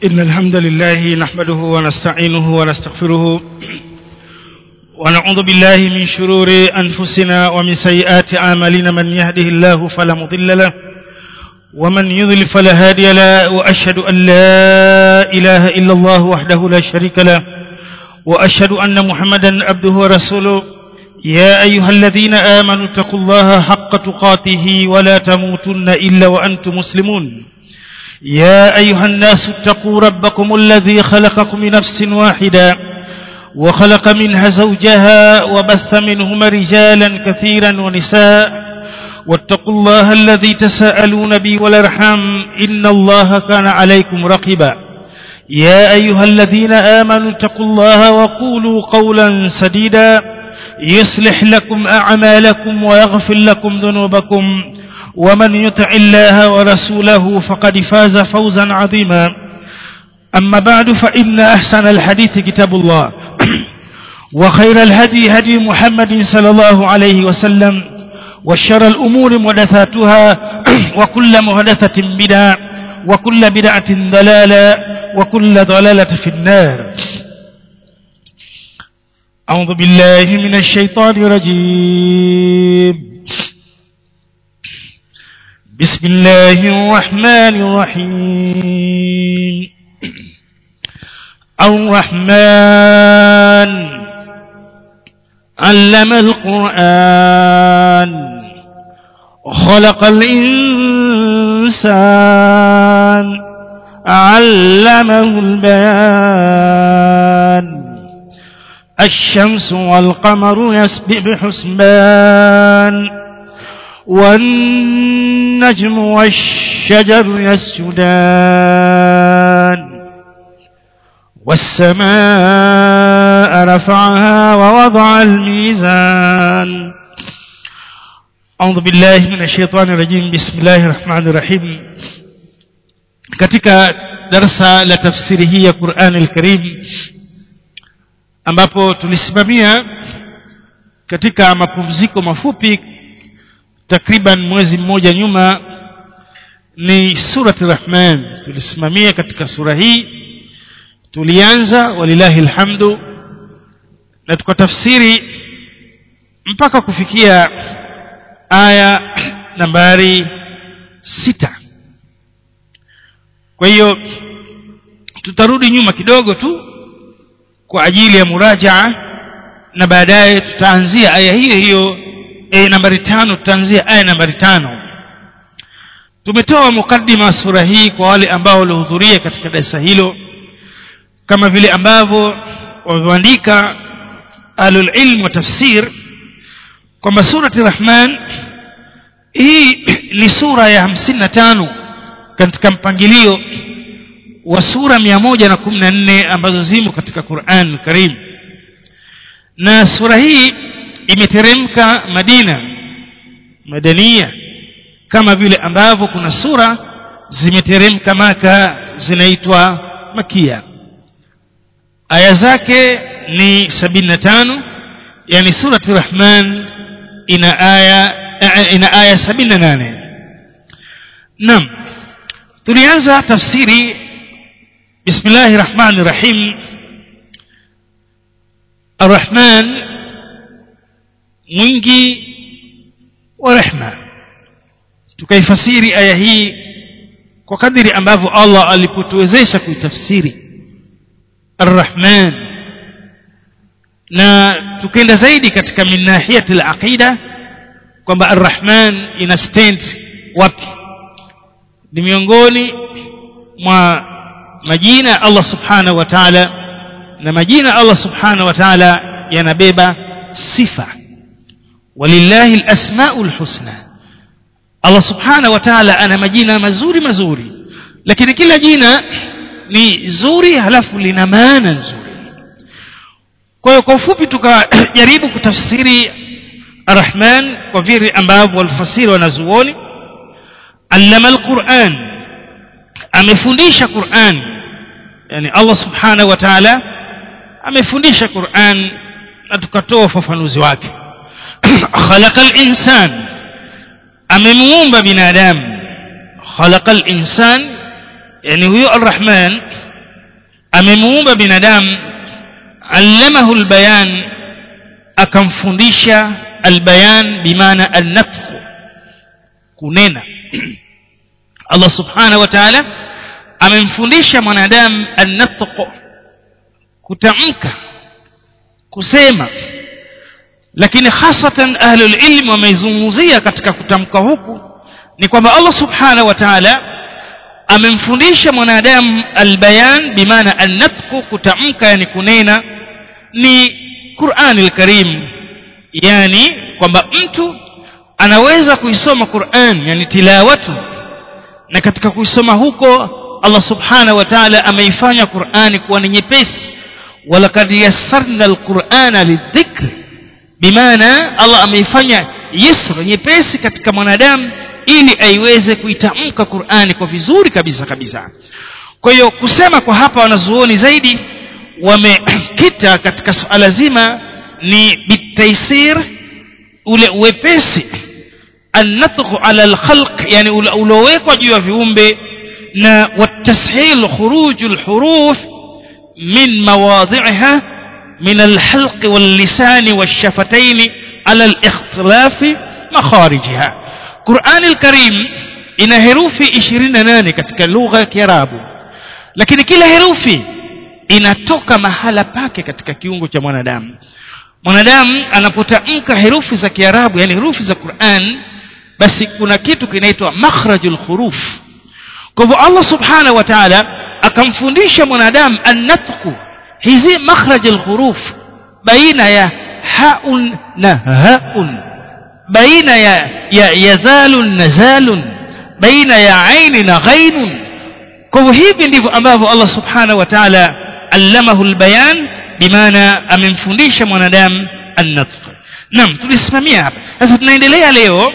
إن الحمد لله نحمده ونستعينه ونستغفره ونعوذ بالله من شرور أنفسنا ومن سيئات أعمالنا من يهده الله فلا مضل له ومن يضلل فلا هادي له وأشهد أن لا إله إلا الله وحده لا شريك له وأشهد أن محمدا عبده ورسوله يا أيها الذين آمنوا اتقوا الله حق تقاته ولا تموتن إلا وأنتم مسلمون يا أيها الناس اتقوا ربكم الذي خلقكم من نفس واحدة وخلق منها زوجها وبث منهما رجالا كثيرا ونساء واتقوا الله الذي تساءلون به والارحام إن الله كان عليكم رقبا يا أيها الذين آمنوا اتقوا الله وقولوا قولا سديدا يصلح لكم أعمالكم ويغفر لكم ذنوبكم ومن يطع الله ورسوله فقد فاز فوزا عظيما أما بعد فإن أحسن الحديث كتاب الله وخير الهدي هدي محمد صلى الله عليه وسلم وشر الأمور محدثاتها وكل محدثة بدعة وكل بدعة ضلالة وكل ضلالة في النار أعوذ بالله من الشيطان الرجيم بسم الله الرحمن الرحيم الرحمن علم القرآن خلق الإنسان علمه البيان الشمس والقمر يسبح بحسبان والنجم والشجر يسجدان والسماء رفعها ووضع الميزان أعوذ بالله من الشيطان الرجيم بسم الله الرحمن الرحيم katika darsa la tafsiri hii ya Qur'an al-Karim ambapo tulisimamia katika mapumziko mafupi takriban mwezi mmoja nyuma ni surati Rahman tulisimamia katika sura hii tulianza walilahi alhamdu na tukatafsiri mpaka kufikia aya nambari sita kwa hiyo tutarudi nyuma kidogo tu kwa ajili ya murajaa na baadaye tutaanzia aya hiyo hiyo e, nambari tano tutaanzia aya nambari tano tumetoa mukaddima sura hii kwa wale ambao walihudhuria katika darasa hilo kama vile ambavyo wameandika ahlul ilm wa tafsir kwamba surati rahman hii ni sura ya hamsini na tano katika mpangilio wa sura mia moja na kumi na nne ambazo zimo katika Qur'an Karim na sura hii imeteremka Madina madania kama vile ambavyo kuna sura zimeteremka Maka zinaitwa Makia aya zake ni 75 yani surati Rahman ina aya ina aya 78 Naam tulianza tafsiri Bismillahir Rahmanir Rahim Ar-Rahman mwingi wa rehma tukaifasiri aya hii kwa kadiri ambavyo Allah alipotuwezesha kuitafsiri Ar-Rahman na tukaenda zaidi katika min nahiyati al-aqida kwamba Ar-Rahman ina stand wapi ni miongoni mwa majina ya Allah subhanahu wa ta'ala na majina Allah subhanahu wa ta'ala yanabeba sifa walillahi alasmaul husna Allah subhanahu wa ta'ala ana majina mazuri mazuri lakini kila jina ni zuri halafu lina maana nzuri kwa hiyo kwa ufupi tukajaribu kutafsiri arrahman kwa vile ambavyo walfasiri wanazuoni allama alquran amefundisha Qur'an yani Allah subhanahu wa ta'ala amefundisha Qur'an na tukatoa ufafanuzi wake khalaqal insan amemuumba binadamu khalaqal insan yani huyo arrahman amemuumba binadamu allamahu albayan akamfundisha albayan bimaana alnafkhu kunena Allah subhanahu wa ta'ala amemfundisha mwanadamu an-natq kutamka kusema lakini hasatan ahlul ilm wameizungumzia katika kutamka huku ni kwamba Allah subhanahu wa ta'ala amemfundisha mwanadamu albayan bimaana an-natq kutamka yani kunena ni Qur'an al-Karim yani kwamba mtu anaweza kuisoma Qur'an yani tilawatu na katika kuisoma huko Allah subhanahu wa ta'ala ameifanya Qur'ani kuwa ni nyepesi walaqad yassarna al-Qur'ana lidhikr bimaana Allah ameifanya yusr nyepesi katika mwanadamu ili aiweze kuitamka Qur'ani kwa vizuri kabisa kabisa kwa hiyo kusema kwa hapa wanazuoni zaidi wamekita katika suala zima ni bitaisir ule uwepesi النطق على الخلق يعني ulowekwa juu ya viumbe na والتسهيل خروج الحروف من مواضعها من الحلق واللسان والشفتين على الاختلاف مخارجها قرآن الكريم ina herufi 28 katika lugha ya Kiarabu lakini kila herufi inatoka mahala pake katika kiungo cha mwanadamu mwanadamu anapotamka herufi za Kiarabu yani herufi za Qur'an basi kuna kitu kinaitwa makhrajul huruf kwa hivyo Allah subhanahu wa ta'ala akamfundisha mwanadamu an-natqu hizi makhrajul huruf baina ya haun na haun baina ya ya yazalun nazalun baina ya aini na ghainun kwa hivyo hivi ndivyo ambavyo Allah subhanahu wa ta'ala allamahu albayan bimaana amemfundisha mwanadamu an-natq naam tulisimamia hapa sasa tunaendelea leo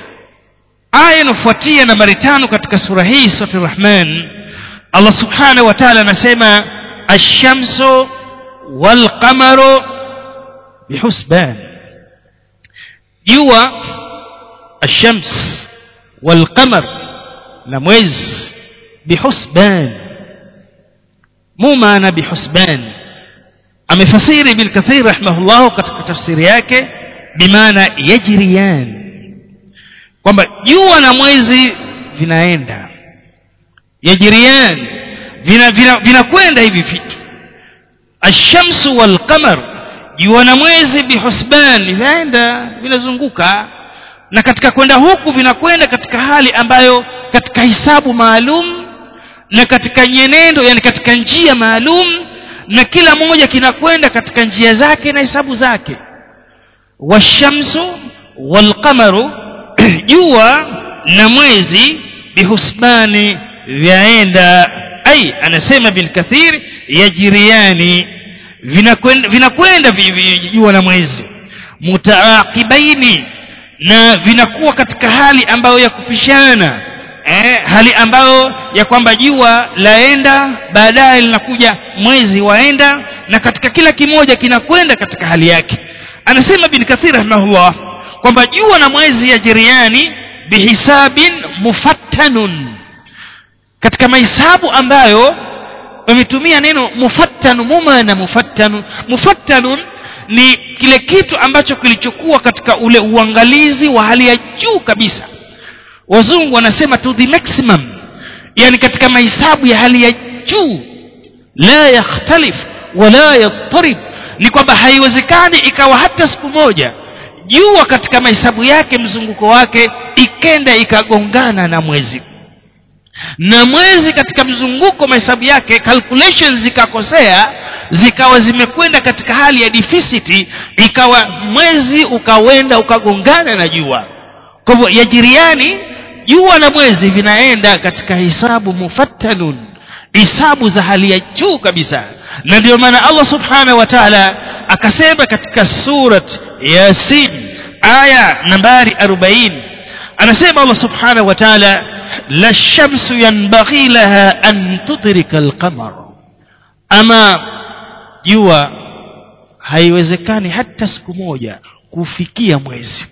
aya inafuatia nambari tano katika sura hii sura rahman Allah subhanahu wa ta'ala anasema ash-shamsu wal qamaru bihusban jua ash-shams wal qamar na mwezi bihusban mu maana bihusban amefasiri ibn kathir rahimahullah katika tafsiri yake bimaana yajriyan kwamba jua na mwezi vinaenda yajriyan vinakwenda vina, vina hivi vitu ashamsu wal qamar jua na mwezi bihusban vinaenda vinazunguka na katika kwenda huku vinakwenda katika hali ambayo katika hisabu maalum na katika nyenendo yani katika njia maalum na kila moja kinakwenda katika njia zake na hisabu zake washamsu walqamaru jua na mwezi bihusbani vyaenda ai anasema bin kathir yajiriani vinakwenda vinakwenda jua na mwezi mutaaqibaini na vinakuwa katika hali ambayo ya kupishana eh, hali ambayo ya kwamba jua laenda baadaye linakuja mwezi waenda na katika kila kimoja kinakwenda katika hali yake anasema bin kathir rahimahullah kwamba jua na mwezi ya jiriani bihisabin mufattanun katika mahesabu ambayo wametumia neno mufattanu mumana mufattanu mufattanun ni kile kitu ambacho kilichokuwa katika ule uangalizi wa hali ya juu kabisa wazungu wanasema to the maximum yani katika mahesabu ya hali ya juu la yakhtalif wala yattarib ni kwamba haiwezekani ikawa hata siku moja jua katika mahesabu yake mzunguko wake ikenda ikagongana na mwezi na mwezi katika mzunguko mahesabu yake calculations zikakosea zikawa zimekwenda katika hali ya deficit ikawa mwezi ukawenda ukagongana na jua kwa hivyo yajiriani jua na mwezi vinaenda katika hisabu mufattanun hisabu za hali ya juu kabisa na ndio maana Allah subhanahu wa ta'ala akasema katika surat yasin aya nambari 40 anasema Allah subhanahu wa ta'ala la shamsu yanbaghi laha an tudrika alqamar ama jua haiwezekani hata siku moja kufikia mwezi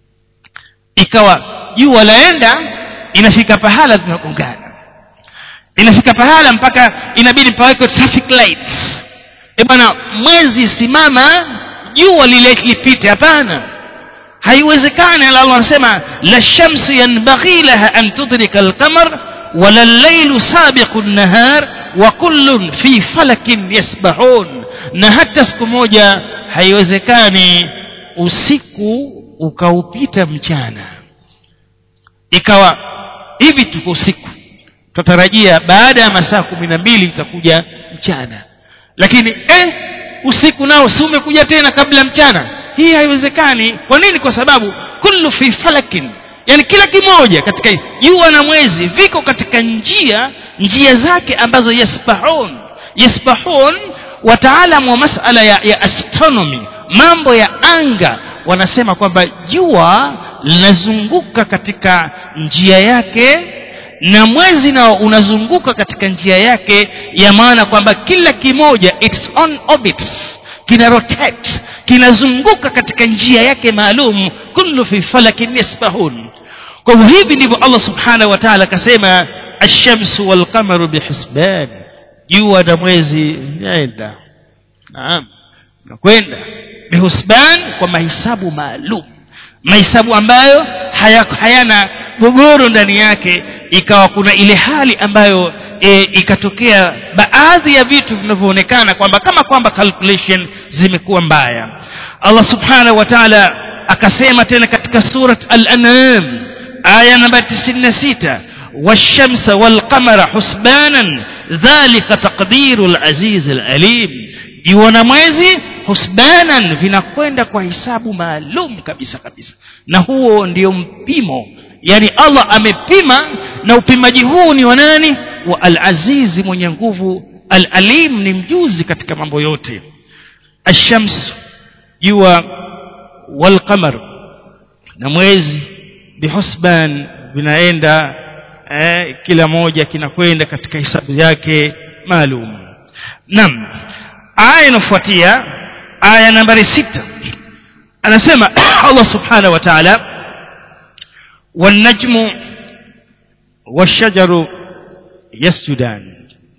ikawa jua laenda inafika pahala zinagongana inafika pahala mpaka inabidi pawekwe traffic lights e bwana mwezi simama jua lile lipite hapana haiwezekani Allah anasema la shamsu yanbaghi laha an tudrika al-qamar wala al-laylu sabiqu an-nahar wa kullun fi falakin yasbahun na hata siku moja haiwezekani usiku ukaupita mchana ikawa hivi tuko usiku tutarajia baada ya masaa kumi na mbili itakuja mchana lakini eh usiku nao si umekuja tena kabla mchana hii haiwezekani kwa nini kwa sababu kullu fi falakin yani kila kimoja katika jua na mwezi viko katika njia njia zake ambazo yasbahun yasbahun wataalamu wa masala ya, ya astronomy mambo ya anga wanasema kwamba jua linazunguka katika njia yake na mwezi nao unazunguka katika njia yake ya maana kwamba kila kimoja its on orbits kina rotate kinazunguka katika njia yake maalum kullu fi falakin yasbahun kwa hivyo hivi ndivyo Allah subhanahu wa ta'ala akasema ash-shamsu wal qamaru bihisban jua na mwezi yaenda naam nakwenda bihusban kwa mahesabu maalum mahesabu ambayo haya, hayana gogoro ndani yake ikawa kuna ile hali ambayo e, ikatokea baadhi ya vitu vinavyoonekana kwamba kama kwamba calculation zimekuwa mbaya Allah subhanahu wa ta'ala akasema tena katika surat al-an'am aya namba 96 والشمس والقمر حسبانا ذلك تقدير العزيز العليم jua na mwezi husbanan vinakwenda kwa hisabu maalum kabisa kabisa na huo ndio mpimo yani Allah amepima na upimaji huu ni wa nani wa al-azizi mwenye nguvu al-alim ni mjuzi katika mambo yote ash-shams jua wal qamar na mwezi bihusban vinaenda eh, kila moja kinakwenda katika hisabu yake maalum naam aya inafuatia aya nambari sita anasema Allah subhanahu wa ta'ala والنجم والشجر يسجدان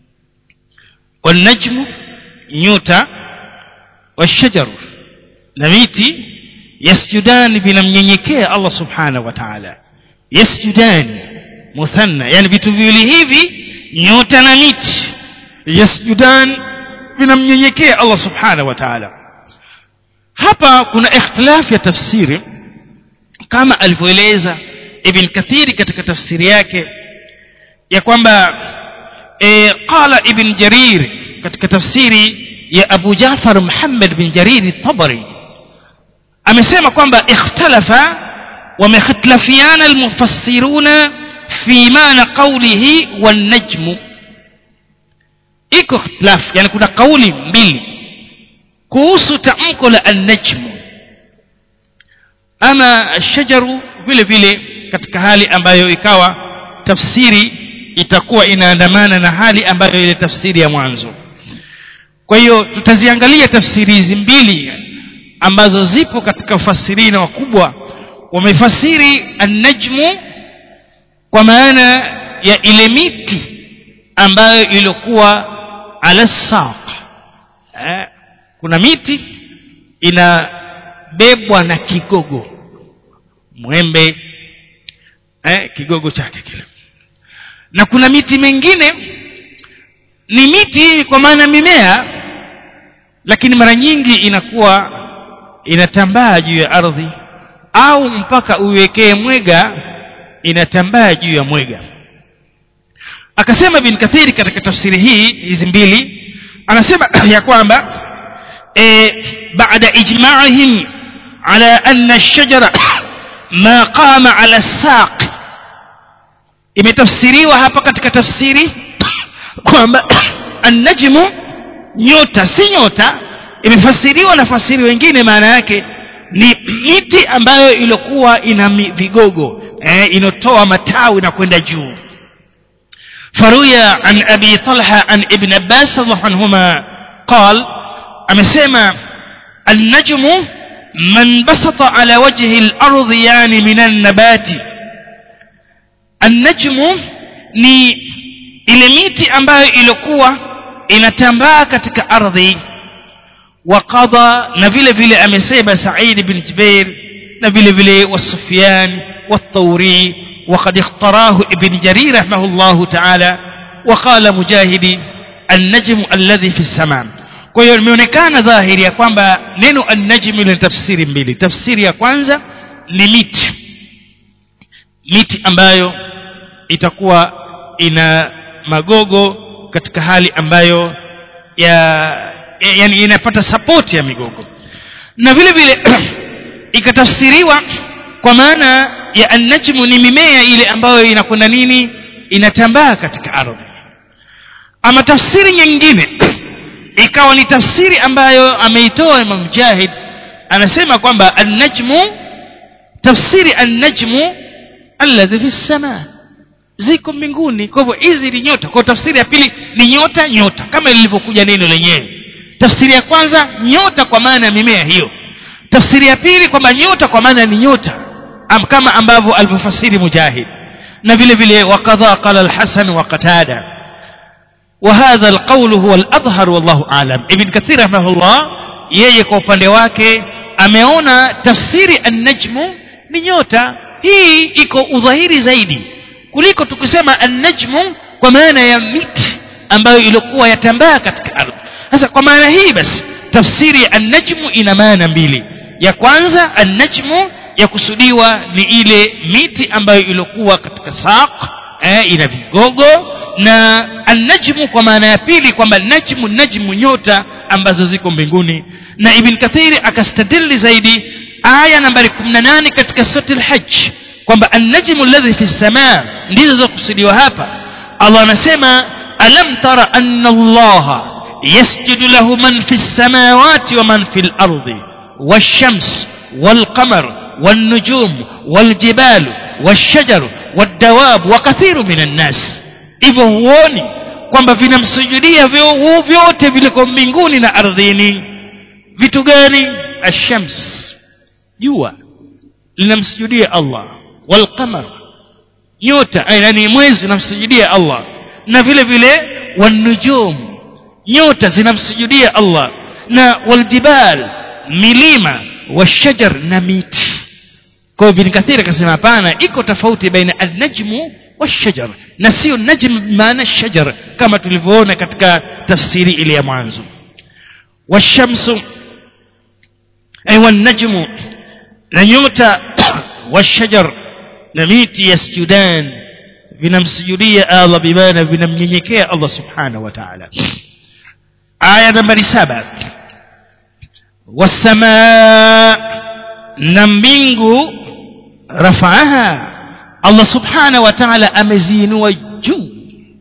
والنجم نيوتا والشجر نميتي يسجدان vinamnyenyekea Allah subhanahu wa ta'ala yasjudan muthanna yani vitu viwili hivi nyota na miti yasjudan vinamnyenyekea Allah subhanahu wa ta'ala hapa kuna ikhtilaf ya tafsiri kama alivyoeleza ibn kathiri katika tafsiri yake ya kwamba e, qala ibn jarir katika tafsiri ya abu jafar muhammad bin jarir tabari amesema kwamba ikhtalafa wamekhtalafiana almufassiruna fi maana qawlihi wan najmu iko ikhtilaf yani kuna kauli mbili kuhusu tamko la an-najmu ama shajaru vile vile katika hali ambayo ikawa tafsiri itakuwa inaandamana na hali ambayo ile tafsiri ya mwanzo kwa hiyo tutaziangalia tafsiri hizi mbili ambazo zipo katika ufasirina wakubwa wamefasiri an-najmu kwa maana ya ile miti ambayo ilikuwa ala saq eh, kuna miti inabebwa na kigogo mwembe eh, kigogo chake kile na kuna miti mingine ni miti kwa maana mimea lakini mara nyingi inakuwa inatambaa juu ya ardhi au mpaka uiwekee mwega inatambaa juu ya mwega akasema ibn kathiri katika tafsiri hii hizi mbili anasema ya kwamba e, baada ijma'ihim ala anna ash-shajara ma qama ala as-saq imetafsiriwa hapa katika tafsiri kwamba an-najmu nyota si nyota imefasiriwa na fasiri wengine maana yake ni miti ambayo ilikuwa ina vigogo eh, inotoa matawi na kwenda juu فروي عن أبي طلحة عن ابن عباس رضي الله عنهما قال أمسيما النجم من بسط على وجه الأرض يعني من النبات النجم ni ile miti ambayo ilikuwa inatambaa katika ardhi وقضى na vile vile amesema Said bin Jubair na vile vile والسفيان والثوري وقد اختراه ابن جرير رحمه الله تعالى وقال مجاهد النجم الذي في السماء kwa hiyo imeonekana dhahiri ya kwamba neno an-najm lina tafsiri mbili tafsiri ya kwanza ni miti miti ambayo itakuwa ina magogo katika hali ambayo ya yani inapata support ya migogo na vile vile ikatafsiriwa kwa maana ya an-najmu ni mimea ile ambayo inakwenda nini inatambaa katika ardhi ama tafsiri nyingine ikawa ni tafsiri ambayo ameitoa Imam Mujahid anasema kwamba an-najmu tafsiri an-najmu alladhi fi samaa ziko mbinguni kwa hivyo hizi ni nyota kwa tafsiri ya pili ni nyota nyota kama lilivyokuja neno lenyewe tafsiri ya kwanza nyota kwa maana ya mimea hiyo tafsiri ya pili kwamba nyota kwa maana ni nyota am kama ambavyo alivyofasiri mujahid na vile vile wakadha qala al-hasan wa qatada وهذا القول هو الأظهر والله أعلم ابن كثير رحمه الله yeye kwa upande wake ameona tafsiri an-najmu ni nyota hii iko udhahiri zaidi kuliko tukisema an-najmu kwa maana ya miti ambayo ilikuwa yatambaa katika ardhi sasa kwa maana hii basi tafsiri ya an-najmu ina maana mbili ya kwanza an-najmu ya kusudiwa ni ile miti ambayo ilikuwa katika saq eh, ina vigogo na an-najmu kwa maana ya pili kwamba najmu najmu nyota ambazo ziko mbinguni na ibn kathiri akastadili zaidi aya nambari 18 katika sura al-hajj kwamba an-najmu alladhi fi as-samaa ndizo zokusudiwa hapa Allah anasema alam tara anna Allah yasjudu lahu man fi as-samawati wa man fi al-ardi wash-shams wal-qamar wan-nujum wal-jibal wash-shajar wad-dawab wa kathiru minan nas hivyo huoni kwamba vinamsujudia vyote viliko mbinguni na ardhini vitu gani ashams jua linamsujudia Allah walqamar nyota yani mwezi unamsujudia Allah na vile vile wanujum nyota zinamsujudia Allah na waljibal milima washajar na miti kwa ibn kathir akasema hapana iko tofauti baina an-najmu والشجر نسيو النجم بمعنى الشجر كما تلفون katika tafsiri ile ya mwanzo والشمس أي والنجم نيوتا والشجر نميت يسجدان vinamsujudia Allah bimana vinamnyenyekea Allah subhanahu wa ta'ala aya nambari saba wasamaa na mbingu rafaaha Allah subhanahu wa ta'ala ameziinua juu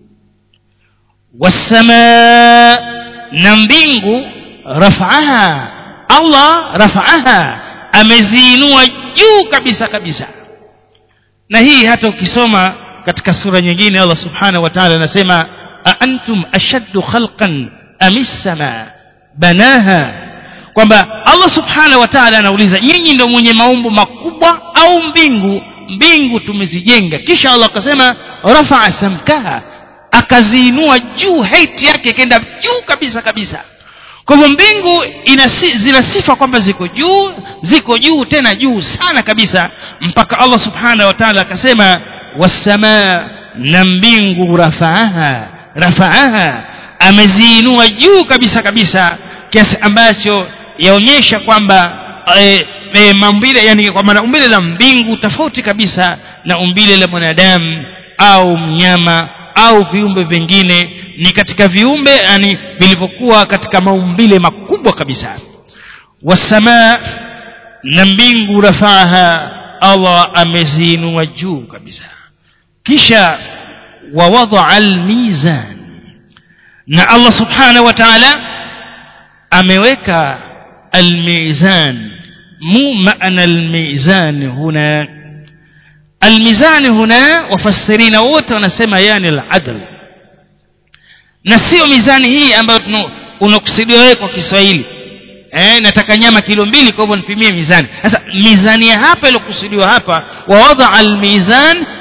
wasamaa na mbingu rafaaha Allah rafaaha ameziinua juu kabisa kabisa na hii hata ukisoma katika sura nyingine Allah subhanahu wa ta'ala anasema a antum ashaddu khalqan amis samaa banaha kwamba Allah subhanahu wa ta'ala anauliza nyinyi ndio mwenye maumbo makubwa au mbingu mbingu tumezijenga kisha Allah akasema rafa'a samkaha akaziinua juu height yake ikaenda juu kabisa kabisa kwa hivyo mbingu inasi, zina sifa kwamba ziko juu ziko juu tena juu sana kabisa mpaka Allah subhanahu wa ta'ala akasema wasamaa na mbingu rafaaha rafaaha ameziinua juu kabisa kabisa kiasi ambacho yaonyesha kwamba e, e, maumbile yani kwa maana umbile la mbingu tofauti kabisa na umbile la mwanadamu au mnyama au viumbe vingine ni katika viumbe yani vilivyokuwa katika maumbile makubwa kabisa wasamaa na mbingu rafaha Allah ameziinua juu kabisa kisha wawadha almizan na Allah subhanahu wa ta'ala ameweka almizan mu maana almizan huna الميزان هنا وفسرين wote wanasema yani al-adl na sio mizani hii ambayo unakusudia wewe kwa Kiswahili eh nataka nyama kilo mbili kwa hivyo nipimie mizani sasa mizani ya hapa iliyokusudiwa hapa wa wadha al-mizan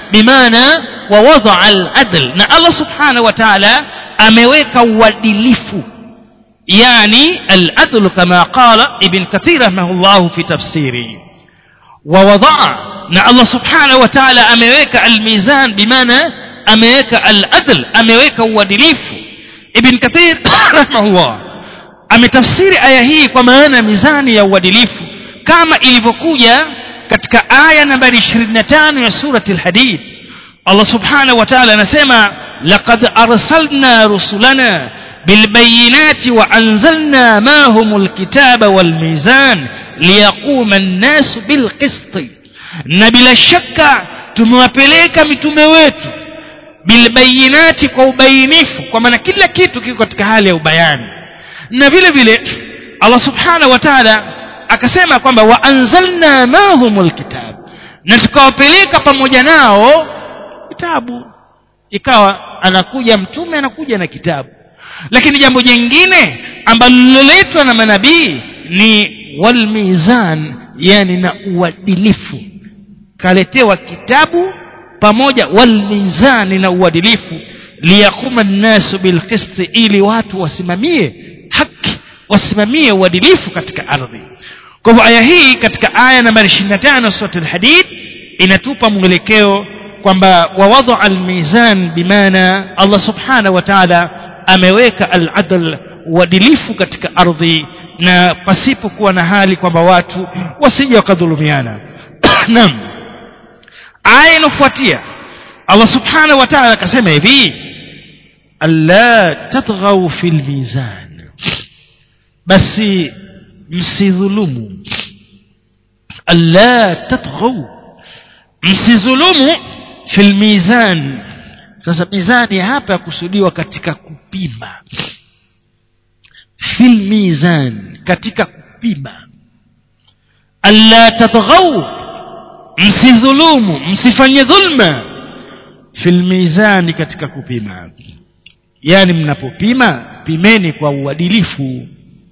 bimaana wa wadaa al-adl na Allah subhanahu wa ta'ala ameweka uadilifu yani al-adl kama qala ibn kathir rahimahullah fi tafsiri wa wadaa na Allah subhanahu wa ta'ala ameweka al-mizan bimaana ameweka al-adl ameweka uadilifu ibn kathir rahimahullah ametafsiri aya hii kwa maana mizani ya uadilifu kama ilivyokuja katika aya nambari 25 ya surati al-hadid Allah subhanahu wa ta'ala anasema laqad arsalna rusulana bilbayinati wa anzalna mahumul kitaba wal mizan liyaquma an-nas bilqist na bila shaka tumewapeleka mitume wetu bilbayinati kwa ubainifu kwa maana kila kitu kiko katika hali ya ubayani na vile vile Allah subhanahu wa ta'ala akasema kwamba wa anzalna mahumul kitab na tukawapeleka pamoja nao kitabu ikawa anakuja mtume anakuja na kitabu lakini jambo jingine ambalo liloletwa na manabii ni walmizan yani na uadilifu kaletewa kitabu pamoja walmizani na uadilifu liyaquma nnasu bilqisti ili watu wasimamie haki wasimamie uadilifu katika ardhi kwa hivyo aya hii katika aya nambari 25 sura al-hadid inatupa mwelekeo kwamba wawadha al-mizan bimaana Allah subhanahu wa ta'ala ameweka al-adl uadilifu katika ardhi na pasipo kuwa na hali kwamba watu wasije wakadhulumiana naam aya inofuatia Allah subhanahu wa ta'ala akasema hivi alla tatghaw fil mizan basi msidhulumu alla tatghaw msidhulumu fil mizan sasa mizani hapa yakusudiwa katika kupima fil mizan katika kupima alla tatghaw msidhulumu msifanye dhulma fil mizani katika kupima yani mnapopima pimeni kwa uadilifu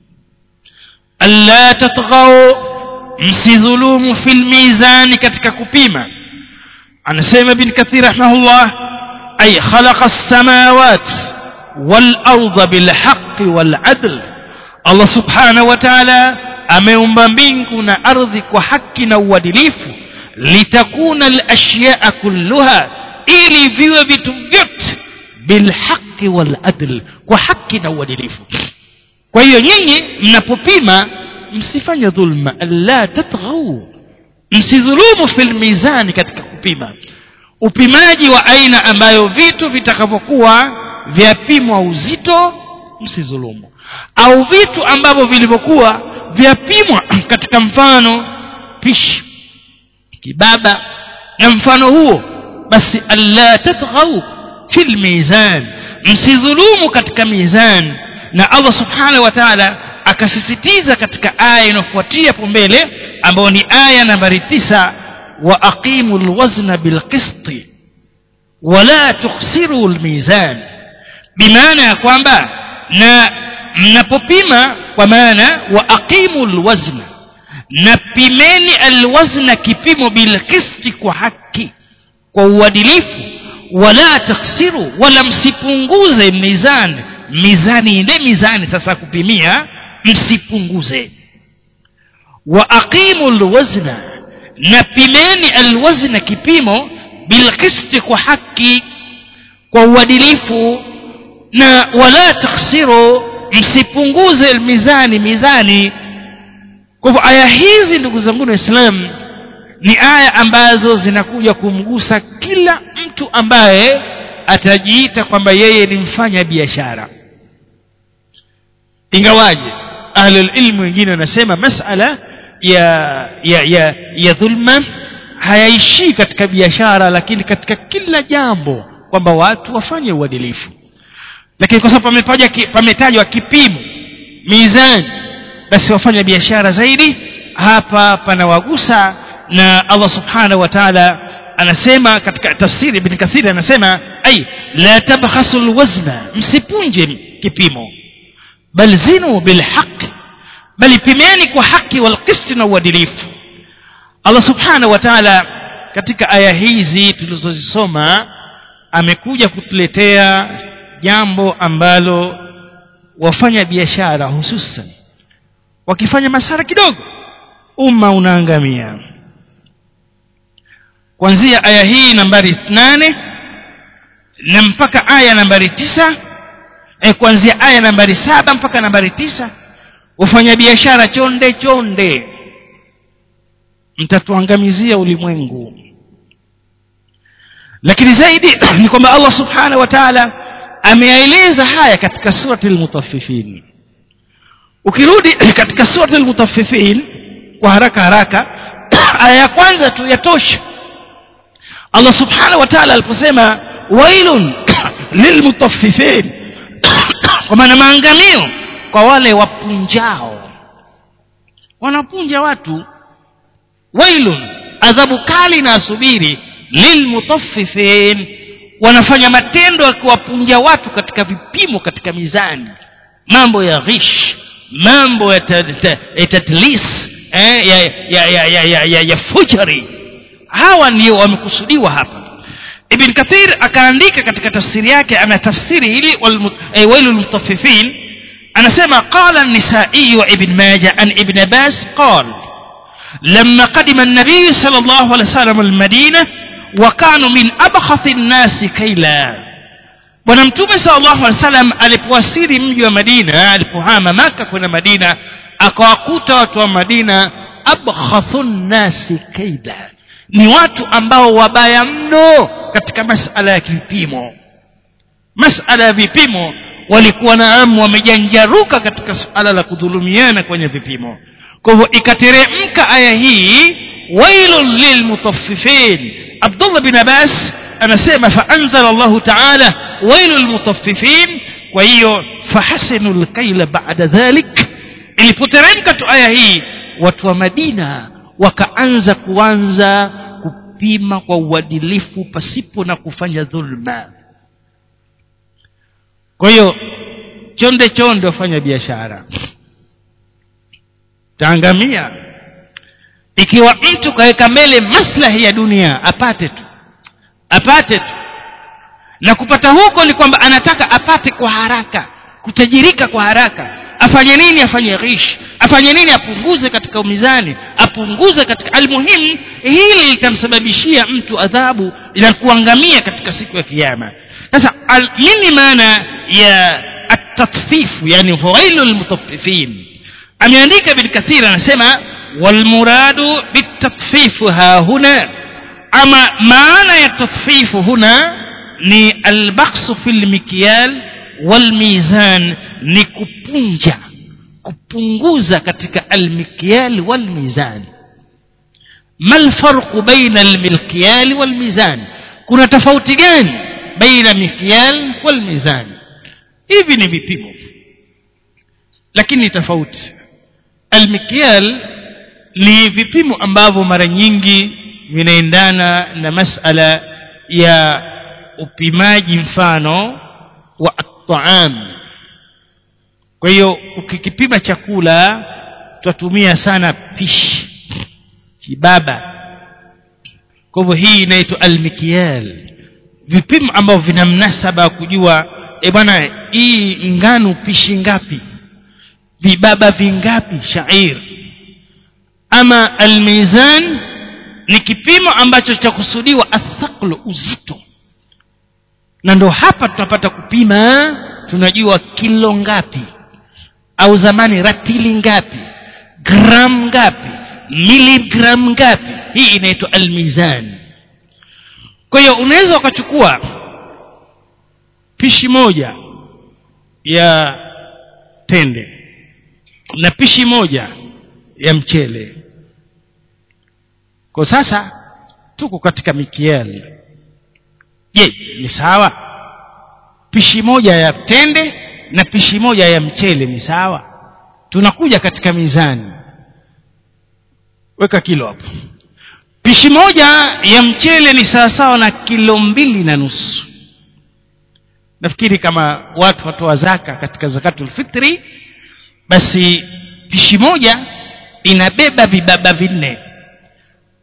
alla tatghaw msidhulumu fil mizani katika kupima anasema ibn kathir rahimahullah ay khalaqa as-samawat wal arda bil haqq wal adl Allah subhanahu wa ta'ala ameumba mbingu na ardhi kwa haki na uadilifu litakuna al-ashya'a kulluha ili viwe vitu vyote bil haqq wal adl kwa haki na uadilifu kwa hiyo nyinyi mnapopima msifanye dhulma la tatghaw msidhulumu fil mizani katika kupima upimaji wa aina ambayo vitu vitakavyokuwa vyapimwa uzito msidhulumu au vitu ambavyo vilivyokuwa vyapimwa katika mfano pishi kibaba na mfano huo basi alla tatghaw fil mizan msidhulumu katika mizan na Allah subhanahu wa ta'ala akasisitiza katika aya inayofuatia hapo mbele ambayo ni aya nambari tisa wa aqimul wazna bil qisti wala tukhsiru al mizan bimaana ya kwamba na mnapopima kwa maana wa aqimul wazna na pimeni alwazna kipimo bil qisti kwa haki kwa uadilifu wala taksiru wala msipunguze mizani mizani ile mizani sasa kupimia msipunguze wa aqimu alwazna na pimeni alwazna kipimo bilqisti kwa haki kwa uadilifu na wala taksiru msipunguze mizani mizani kwa hivyo aya hizi ndugu zangu waislamu ni aya ambazo zinakuja kumgusa kila mtu ambaye atajiita kwamba yeye ni mfanya biashara ingawaje ahlul ilmu wengine wanasema masala ya ya ya, ya dhulma hayaishii katika biashara lakini katika kila jambo kwamba watu wafanye uadilifu lakini kwa sababu pametajwa pametajwa kipimo mizani basi wafanya biashara zaidi hapa panawagusa na Allah subhanahu wa ta'ala anasema katika tafsiri ibn kathir anasema ay la tabkhasu alwazna msipunje kipimo bal zinu bilhaq bali pimeni kwa haki wal qist na uadilifu Allah subhanahu wa ta'ala katika aya hizi tulizozisoma amekuja kutuletea jambo ambalo wafanya biashara hususan wakifanya masara kidogo umma unaangamia kuanzia aya hii nambari nane na mpaka aya nambari tisa eh, kuanzia aya nambari saba mpaka nambari tisa wafanyabiashara chonde chonde mtatuangamizia ulimwengu lakini zaidi ni kwamba Allah subhanahu wa ta'ala ameyaeleza haya katika surati al-mutaffifin ukirudi katika surati al-mutaffifin kwa haraka haraka aya ya kwanza tu yatosha Allah subhanahu wa ta'ala aliposema wailun lilmutaffifin kwa maana maangamio kwa wale wapunjao wanapunja watu wailun adhabu kali na asubiri lilmutaffifin wanafanya matendo ya kuwapunja watu katika vipimo katika mizani mambo ya ghish mambo ya tadlis eh, ya, ya, ya, ya, ya, ya, ya fujari hawa ndio wamekusudiwa hapa ibn kathir akaandika katika tafsiri yake ana tafsiri hili wailu lmutaffifin anasema qala an-nisai wa ibn majah an ibn abbas qala لما قدم النبي صلى الله عليه وسلم المدينة وكانوا من أبخث الناس كيلا bwana mtume sallallahu alaihi wasallam alipowasili mji wa Madina alipohama maka kwenda Madina akawakuta watu wa Madina abkhathun nasi kaida ni watu ambao wabaya mno katika masala ya vipimo masala ya vipimo walikuwa naamu wamejanjaruka katika suala la kudhulumiana kwenye vipimo kwa hivyo ikateremka aya hii wailun lilmutaffifin Abdullah bin Abbas anasema faanzala Allah ta'ala wailul lilmutaffifin kwa hiyo fahasinu lkaila ba'da dhalik ilipoteremka tu aya hii watu wa Madina wakaanza kuanza kupima kwa uadilifu pasipo na kufanya dhulma kwa hiyo chonde chonde wafanya biashara taangamia ikiwa mtu kaweka mbele maslahi ya dunia apate tu apate tu na kupata huko ni kwamba anataka apate kwa haraka kutajirika kwa haraka afanye nini afanye ghish afanye nini apunguze katika mizani apunguze katika almuhimu hili litamsababishia mtu adhabu ila kuangamia katika siku ya kiyama sasa al, nini maana ya at-tatfifu yani fawailul mutaffifin ameandika ibn kathir anasema walmuradu bitatfifu ha huna ama maana ya tatfifu huna ni albaksu fil mikyal walmizan ni kupunja kupunguza katika almikyal walmizan ما الفرق بين المكيال والميزان kuna tofauti gani baina mikyal walmizan hivi ni vipimo lakini tofauti almikyal ni vipimo ambavyo mara nyingi vinaendana na masala ya upimaji mfano wa at-ta'am kwa hiyo ukikipima chakula tutatumia sana pishi kibaba kwa hivyo hii inaitwa almikyal vipimo ambavyo vina mnasaba wa kujua e bwana hii ngano pishi ngapi vibaba vingapi shair ama almizan ni kipimo ambacho cha kusudiwa athaqlu uzito na ndo hapa tunapata kupima tunajua kilo ngapi au zamani ratili ngapi gram ngapi miligram ngapi hii inaitwa almizan kwa hiyo unaweza ukachukua pishi moja ya tende na pishi moja ya mchele kwa sasa tuko katika mikiali je ni sawa pishi moja ya tende na pishi moja ya mchele ni sawa tunakuja katika mizani weka kilo hapo pishi moja ya mchele ni sawasawa na kilo mbili na nusu nafikiri kama watu watoa zaka katika zakatul fitri basi pishi moja inabeba vibaba vinne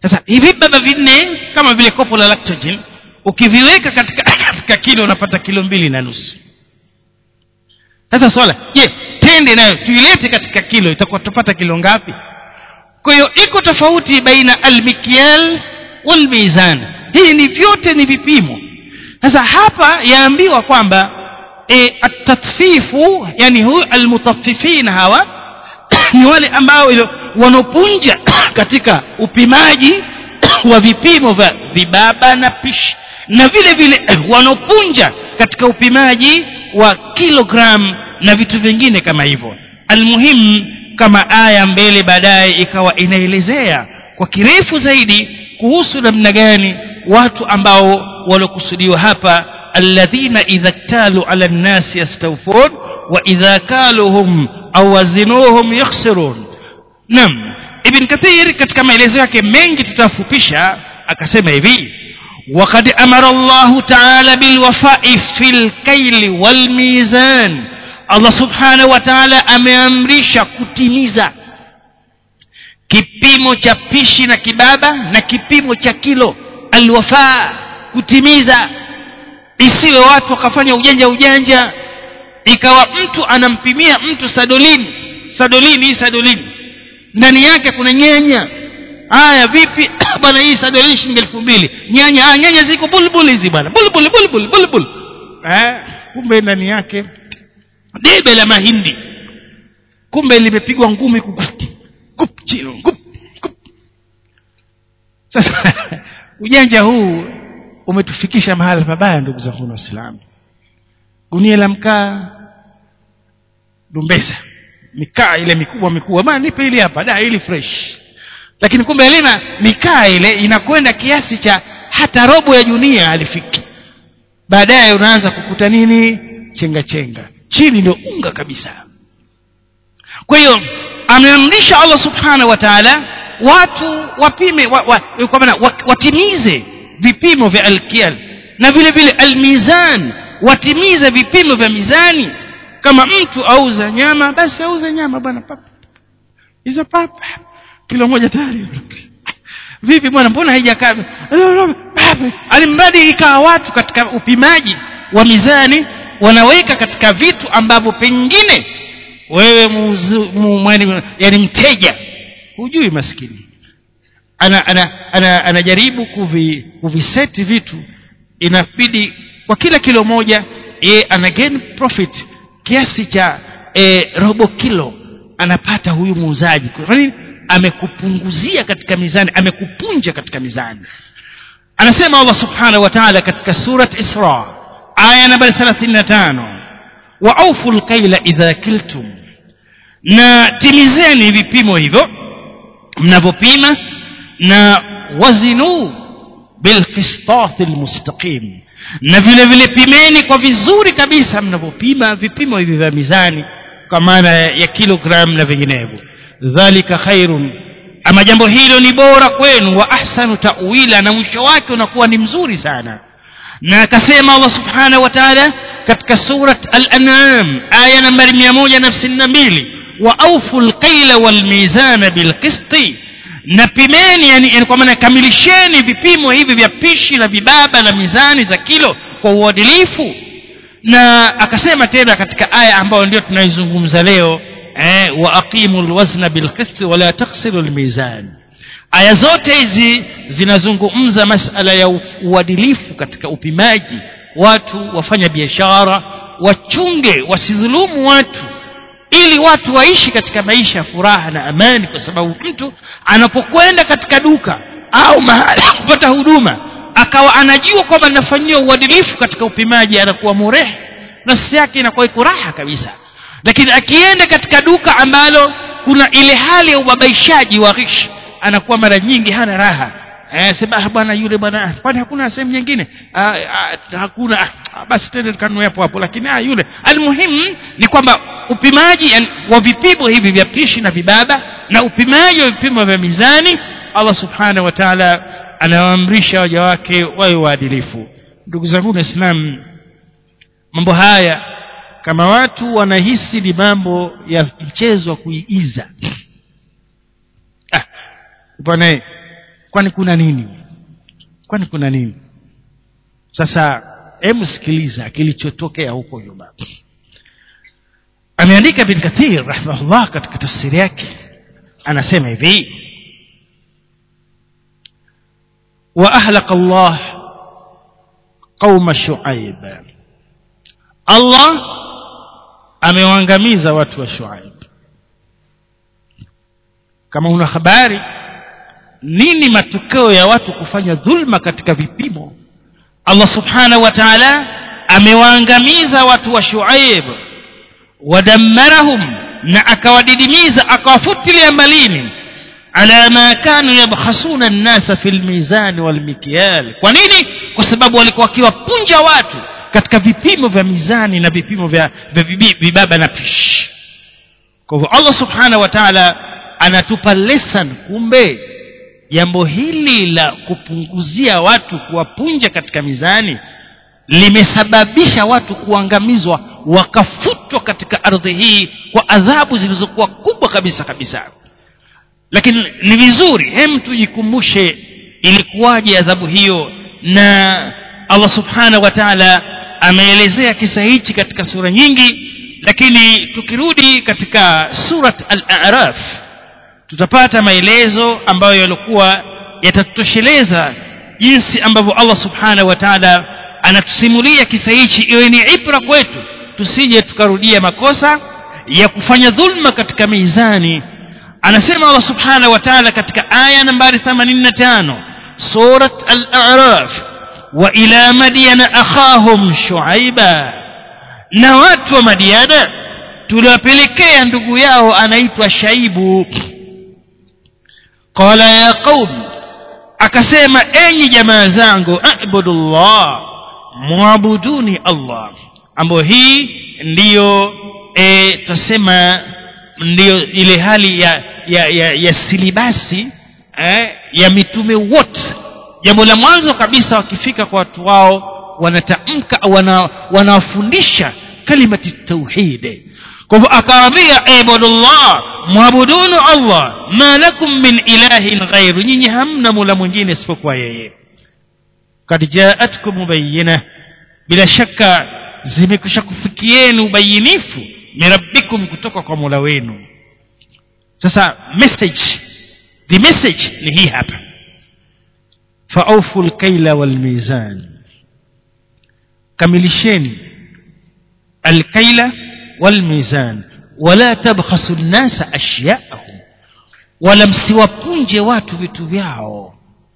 sasa hivi baba vinne kama vile kopo la lactogen ukiviweka katika katika kilo unapata kilo mbili na nusu sasa swala je tende nayo tuilete katika kilo itakuwa tupata kilo ngapi kwa hiyo iko tofauti baina almikyal walmizan hii ni vyote ni vipimo sasa hapa yaambiwa kwamba e, atatfifu yani huyu almutaffifin hawa ni wale ambao wanaopunja katika upimaji wa vipimo vya vibaba na pishi na vile vile wanaopunja katika upimaji wa kilogram na vitu vingine kama hivyo almuhimu kama aya mbele baadaye ikawa inaelezea kwa kirefu zaidi kuhusu namna gani watu ambao waliokusudiwa hapa alladhina idha ktalu ala nnasi yastawfun wa idha kaluhum au wazinuhum yakhsirun nam ibn kathir katika maelezo yake mengi tutafupisha akasema hivi وقد أمر الله تعالى بالوفاء في الكيل والميزان الله سبحانه وتعالى ameamrisha kutimiza kipimo cha pishi na kibaba na kipimo cha kilo alwafaa kutimiza isiwe watu wakafanya ujanja ujanja ikawa mtu anampimia mtu sadolini sadolini hii sadolini ndani yake kuna nyanya haya vipi bwana hii sadolini shilingi elfu mbili nyanya ah, nyanya ziko bulbul hizi bwana bulbul bulbul bulbul eh kumbe ndani yake debe la mahindi kumbe limepigwa ngumi kup kup chino kup kup sasa ujanja huu umetufikisha mahala pabaya ndugu zangu waislamu gunia la mkaa dumbesa mikaa ile mikubwa mikubwa bana nipe ile hapa da ili fresh lakini kumbe lina mikaa ile inakwenda kiasi cha hata robo ya junia alifiki baadaye unaanza kukuta nini chenga chenga chini ndio unga kabisa kwa hiyo ameamrisha Allah subhanahu wa ta'ala watu wapime wa, wa, kwa maana watimize vipimo vya alkial na vile vile almizan watimize vipimo vya mizani kama mtu auza nyama basi auze nyama bwana papa hizo papa kilo moja tayari vipi bwana mbona haijakaa alimradi ikawa watu katika upimaji wa mizani wanaweka katika vitu ambavyo pengine wewe muuzu, mu, mwani, yani mteja hujui maskini ana, ana, ana, anajaribu kuvi, kuviseti vitu inabidi kwa kila kilo moja ye ana gain profit kiasi cha e, robo kilo anapata huyu muuzaji kwa nini amekupunguzia katika mizani amekupunja katika mizani anasema Allah subhanahu wa ta'ala katika surat Isra aya nambari 35 wa aufu alkaila idha kiltum na timizeni vipimo hivyo mnavyopima na wazinu bilqistas almustaqim na vile vile pimeni kwa vizuri kabisa mnavyopima vipimo hivi vya mizani kwa maana ya kilogram na vinginevyo dhalika khairun ama jambo hilo ni bora kwenu wa ahsanu ta'wila na mwisho wake unakuwa ni mzuri sana na akasema Allah subhanahu wa ta'ala katika surat al-an'am aya nambari 152 wa awfu al-qayla wal-mizana bil-qisti na pimeni yani, yani kwa maana kamilisheni vipimo hivi vya pishi na vibaba na mizani za kilo kwa uadilifu na akasema tena katika aya ambayo ndio tunaizungumza leo eh, wa aqimu alwazna bilqisti wala taksiru almizan aya zote hizi zinazungumza masala ya uadilifu katika upimaji watu wafanya biashara wachunge wasidhulumu watu ili watu waishi katika maisha ya furaha na amani kwa sababu mtu anapokwenda katika duka au mahali kupata huduma akawa anajua kwamba anafanyiwa uadilifu katika upimaji anakuwa murehe nafsi yake inakuwa iko raha kabisa lakini akienda katika duka ambalo kuna ile hali ya ubabaishaji wa ghish anakuwa mara nyingi hana raha eh sema bwana yule bwana kwani hakuna sehemu nyingine ah, ah, hakuna ah, basi tende kanunue hapo hapo lakini ah yule almuhimu ni kwamba upimaji yani, wa vipimo hivi vya pishi na vibaba na upimaji wa vipimo vya mizani Allah subhanahu wa ta'ala anawaamrisha waja wake wawe waadilifu ndugu zangu waislamu mambo haya kama watu wanahisi ni mambo ya mchezo wa kuigiza ah, bwana kwani kuna nini kwani kuna nini sasa hebu sikiliza kilichotokea huko nyuma ameandika bin kathir rahimahullah katika tafsiri yake anasema hivi wa ahlaqa Allah qauma shuaib Allah amewaangamiza watu wa shuaib kama una habari nini matokeo ya watu kufanya dhulma katika vipimo Allah subhanahu wa ta'ala amewaangamiza watu wa shuaib wadammarahum na akawadidimiza akawafutilia mbalini ala ma kanu yabkhasuna an-nasa fil mizan wal mikyal kwa nini kwa sababu walikuwa wakiwapunja watu katika vipimo vya mizani na vipimo vya, vya vibi- vibaba na pishi kwa hivyo Allah subhanahu wa ta'ala anatupa lesson kumbe jambo hili la kupunguzia watu kuwapunja katika mizani limesababisha watu kuangamizwa wakafutwa katika ardhi hii kwa adhabu zilizokuwa kubwa kabisa kabisa lakini ni vizuri hem tujikumbushe ilikuwaje adhabu hiyo na Allah subhanahu wa ta'ala ameelezea kisa hichi katika sura nyingi lakini tukirudi katika surat al-a'raf tutapata maelezo ambayo yalikuwa yatatosheleza jinsi ambavyo Allah subhanahu wa ta'ala anatusimulia kisa hichi iwe ni ibra kwetu tusije tukarudia makosa ya kufanya dhulma katika mizani anasema Allah subhanahu wa ta'ala katika aya nambari 85 surat al-a'raf wa ila madyana akhahum shuaiba na watu wa madiana tuliwapelekea ndugu yao anaitwa shaibu qala ya qaum akasema enyi jamaa zangu abudullah muabuduni allah ambayo hii ndiyo e, tasema ndiyo ile hali ya ya, ya, ya silibasi eh, ya mitume wote jambo la mwanzo kabisa wakifika kwa watu wao wanatamka au wana, wanawafundisha kalimati tauhid kwa hivyo akawaambia ibadullah muabudunu allah ma lakum min ilahin ghairu nyinyi hamna mula mwingine isipokuwa yeye kad jaatkum mubayyina bila shaka zimekwisha kufikieni ubayinifu mirabbikum kutoka kwa mola wenu sasa message the message ni hii hapa faaufu lkaila walmizan kamilisheni alkaila walmizan wala tabkhasu nnasa ashyaahum wala msiwapunje watu vitu vyao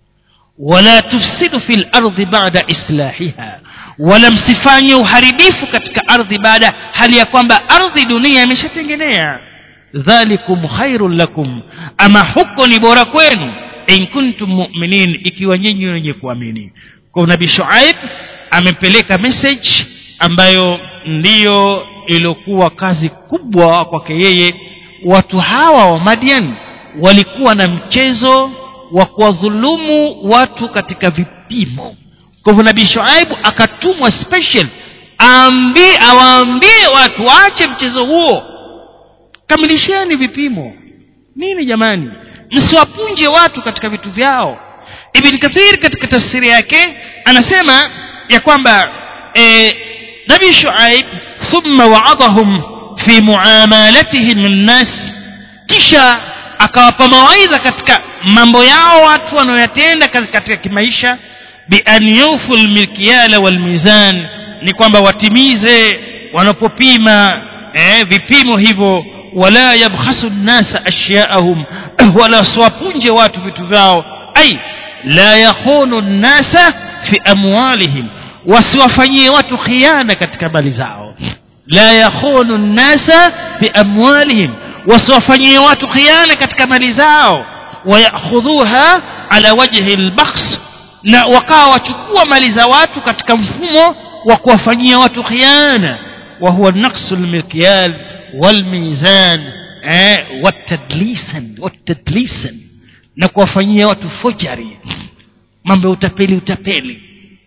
wala tufsidu fil ardi ba'da islahiha wala msifanye uharibifu katika ardhi baada hali ya kwamba ardhi dunia imeshatengenea dhalikum khairul lakum ama huko ni bora kwenu in kuntum mu'minin ikiwa nyinyi wenye kuamini kwa nabii shuaib amepeleka message ambayo ndiyo iliyokuwa kazi kubwa kwake yeye watu hawa wa Madian walikuwa na mchezo wa kuwadhulumu watu katika vipimo kwa hivyo nabii shuaibu akatumwa special aambie awaambie watu waache mchezo huo kamilisheni vipimo nini jamani msiwapunje watu katika vitu vyao ibn kathir katika tafsiri yake anasema ya kwamba e, nabii shuaib thumma wa'adahum fi muamalatihim nnas kisha akawapa mawaidha katika mambo yao watu wanaoyatenda katika kimaisha bi an yufu almikyala walmizan ni kwamba watimize wanapopima eh, vipimo hivyo wala yabkhasu nnasa ashyaahum wala siwapunje watu vitu vyao ai la yakhunu nnasa fi amwalihim wasiwafanyie watu khiana katika mali zao la yakhunu nnasa fi amwalihim wasiwafanyie watu khiana katika mali zao wayakhudhuha ala wajhi albakhs na wakawa wachukua mali za watu katika mfumo wa kuwafanyia watu khiana wa huwa naqsu almikyal walmizan eh watadlisan watadlisan na kuwafanyia watu fojari mambo ya utapeli utapeli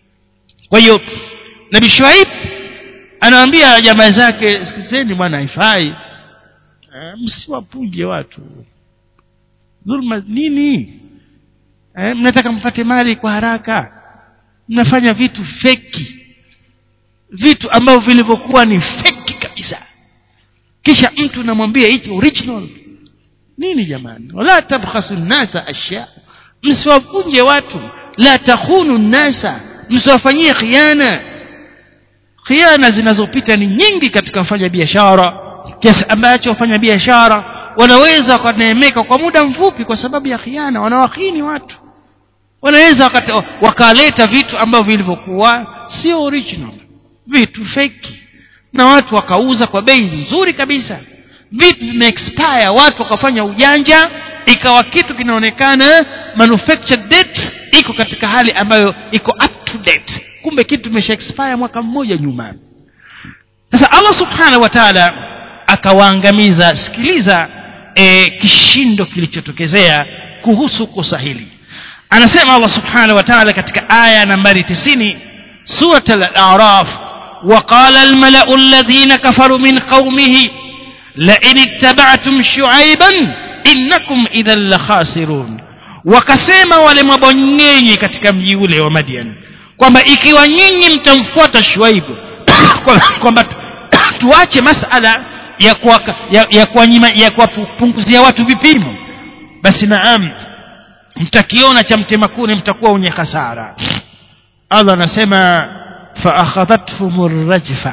kwa hiyo nabii shuaib anawaambia jamaa zake sikizeni bwana haifai msiwapuje watu dhulma nini eh, mnataka mpate mali kwa haraka mnafanya vitu feki vitu ambavyo vilivyokuwa ni feki kabisa kisha mtu namwambia hichi original nini jamani wala tabkhasu nnasa ashya msiwavunje watu la takhunu nnasa msiwafanyie khiana khiana zinazopita ni nyingi katika wafanya biashara kiasi ambacho wafanya biashara wanaweza wakaneemeka kwa muda mfupi kwa sababu ya khiana wanawahini watu wanaweza wakaleta vitu ambavyo vilivyokuwa sio original vitu feki na watu wakauza kwa bei nzuri kabisa vitu vimeexpire watu wakafanya ujanja ikawa kitu kinaonekana manufactured date iko katika hali ambayo iko up to date kumbe kitu kimesha expire mwaka mmoja nyuma sasa Allah subhanahu wa ta'ala akawaangamiza sikiliza e, kishindo kilichotokezea kuhusu kosa hili anasema Allah subhanahu wa ta'ala katika aya nambari 90 surat al-a'raf وقال الملأ الذين كفروا من قومه لئن اتبعتم شعيبا إنكم إذا لخاسرون wakasema wale mabonyenyi katika mji ule wa Madian kwamba ikiwa nyinyi mtamfuata Shuaibu kwamba tuache masala ya kuwa, ya, ya kuwanyima ya kuwapunguzia watu vipimo basi naam mtakiona cha mtema kuni mtakuwa wenye hasara Allah anasema فأخذتهم الرجفة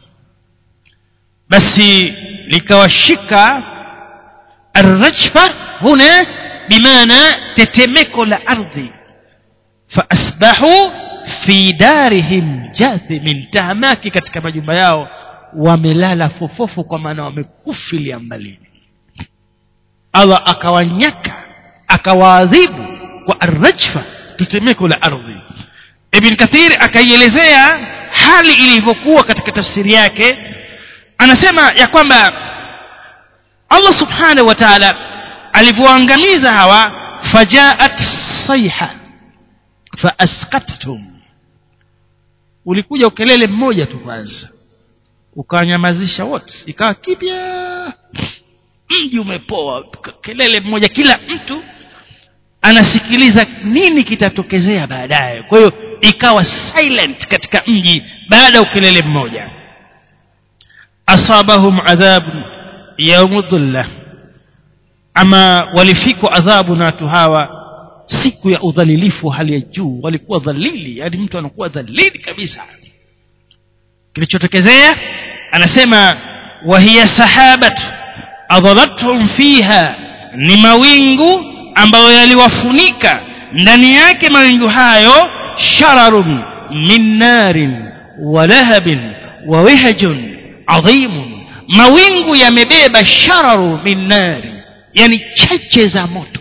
بس لكوشك الرجفة هنا بمعنى تتمك الأرض فأصبحوا في دارهم جاثم تهماكي katika majumba yao wamelala fofofu kwa maana wamekufilia mbalini Allah akawanyaka akawaadhibu kwa arrajfa tetemeko la ardhi Ibn Kathir akaielezea hali ilivyokuwa katika tafsiri yake anasema ya kwamba Allah subhanahu wa ta'ala alivyoangamiza hawa fajaat sayha faaskattum ulikuja ukelele mmoja tu kwanza ukanyamazisha wote ikawa kipya mji umepoa kelele mmoja kila mtu anasikiliza nini kitatokezea baadaye kwa hiyo ikawa silent katika mji baada ya ukelele mmoja asabahum adhabu yaumu dhulla ama walifikwa adhabu na watu hawa siku ya udhalilifu wa hali ya juu walikuwa dhalili yani mtu anakuwa dhalili kabisa kilichotokezea anasema wahiya sahabatu adhalathum fiha ni mawingu ambayo yaliwafunika ndani yake mawingu hayo shararun min narin wa lahabin wa wihajun adhimun mawingu yamebeba shararu min nari yani cheche za moto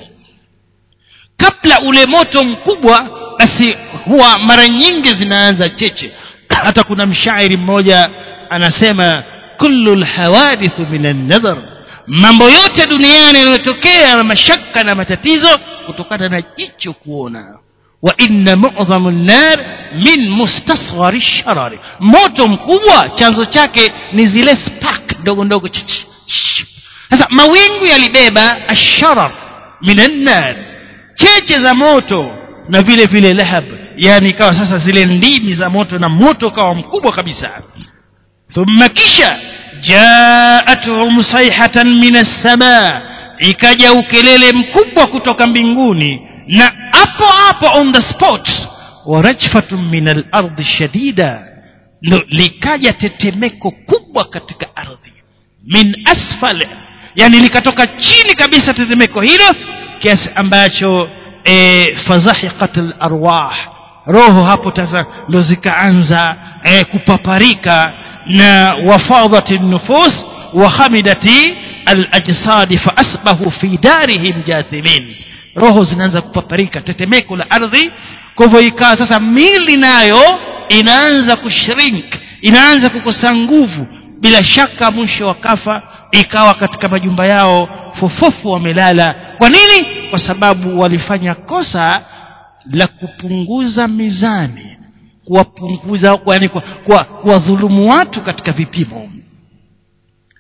kabla ule moto mkubwa basi huwa mara nyingi zinaanza cheche hata kuna mshairi mmoja anasema kullu lhawadithu min an-nadhar mambo yote duniani yanayotokea na mashaka na matatizo kutokana na jicho kuona wa inna mu'dhamu an-nar min mustasghari sharari moto mkubwa chanzo chake ni zile spark ndogo ndogo sasa mawingu yalibeba asharar min an-nar cheche za moto na vile vile lahab yani ikawa sasa zile ndimi za moto na moto kawa mkubwa kabisa thumma kisha jaatuhum sayhatan min as-samaa ikaja ukelele mkubwa kutoka mbinguni na hapo hapo on the spot wa rajfatun min al-ardi shadida ndo likaja tetemeko kubwa katika ardhi min asfal yani likatoka chini kabisa tetemeko hilo kiasi ambacho e, fazahiqat al-arwah roho hapo sasa ndo zikaanza e, kupaparika na wafadhat an-nufus wa hamidati al-ajsad fa asbahu fi darihim jathimin roho zinaanza kupaparika tetemeko la ardhi kwa hivyo ikawa sasa mili nayo inaanza kushrink inaanza kukosa nguvu bila shaka mwisho wakafa ikawa katika majumba yao fofofu wamelala kwa nini kwa sababu walifanya kosa la kupunguza mizani kuwapunguza yani kuwadhulumu watu katika vipimo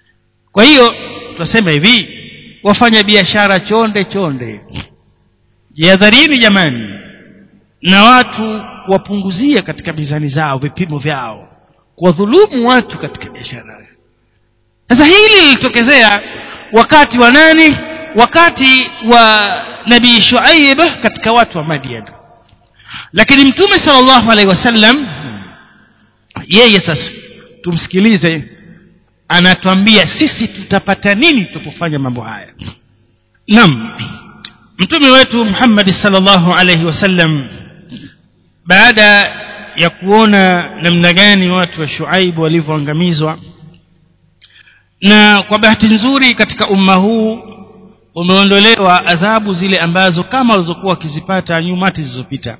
kwa hiyo tunasema hivi wafanya biashara chonde chonde jihadharini jamani na watu wapunguzie katika mizani zao vipimo vyao kuwadhulumu watu katika biashara sasa hili lilitokezea wakati wa nani wakati wa nabii shuaib katika watu wa madian lakini mtume sallallahu alaihi wasallam yeye sasa tumsikilize anatuambia sisi tutapata nini tupofanya mambo haya naam mtume wetu Muhammad sallallahu alaihi wasallam baada ya kuona namna gani watu wa Shuaib walivyoangamizwa na kwa bahati nzuri katika umma huu umeondolewa adhabu zile ambazo kama walizokuwa wakizipata nyumati zilizopita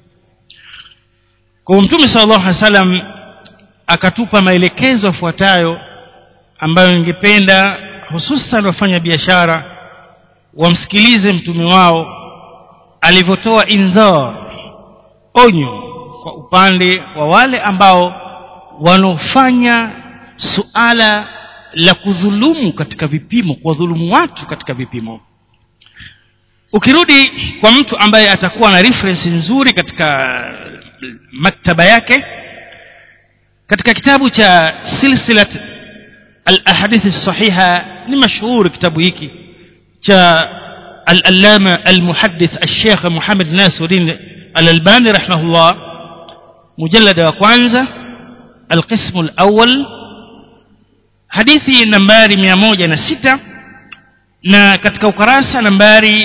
kwa mtume sallallahu alaihi wasallam akatupa maelekezo yafuatayo ambayo ningependa hususan wafanya biashara wamsikilize mtume wao alivyotoa indhar onyo kwa upande wa wale ambao wanaofanya suala la kudhulumu katika vipimo kuwadhulumu watu katika vipimo ukirudi kwa mtu ambaye atakuwa na reference nzuri katika maktaba yake katika kitabu cha silsilat al-ahadith as-sahiha ni mashuhuri kitabu hiki cha al-allama al-muhaddith al-sheikh Muhammad Nasiruddin al-Albani rahimahullah mujallada wa kwanza al-qism al-awwal hadithi nambari 106 na katika ukarasa nambari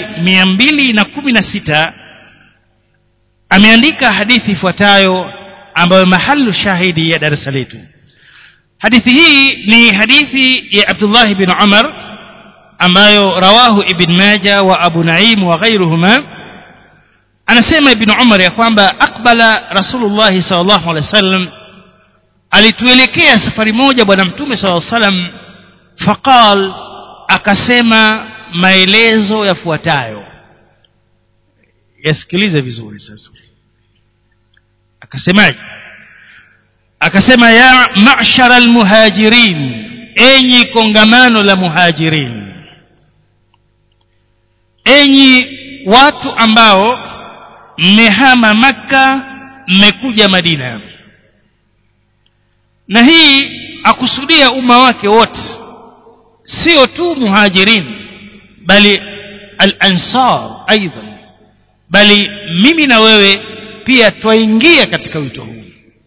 216 ameandika hadithi ifuatayo ambayo mahalu shahidi ya darasa letu hadithi hii ni hadithi ya Abdullah ibn Umar ambayo rawahu ibn Majah wa Abu Naim wa ghairuhuma anasema ibn Umar ya kwamba akbala Rasulullah sallallahu alaihi wasallam alituelekea safari moja bwana mtume sallallahu alaihi wasallam faqal akasema maelezo yafuatayo yasikilize vizuri sasa akasemaje akasema ya ma'shara almuhajirin enyi kongamano la muhajirin enyi watu ambao mmehama maka mmekuja madina na hii akusudia umma wake wote sio tu muhajirin bali al-ansar aidan bali mimi na wewe pia twaingia katika wito huu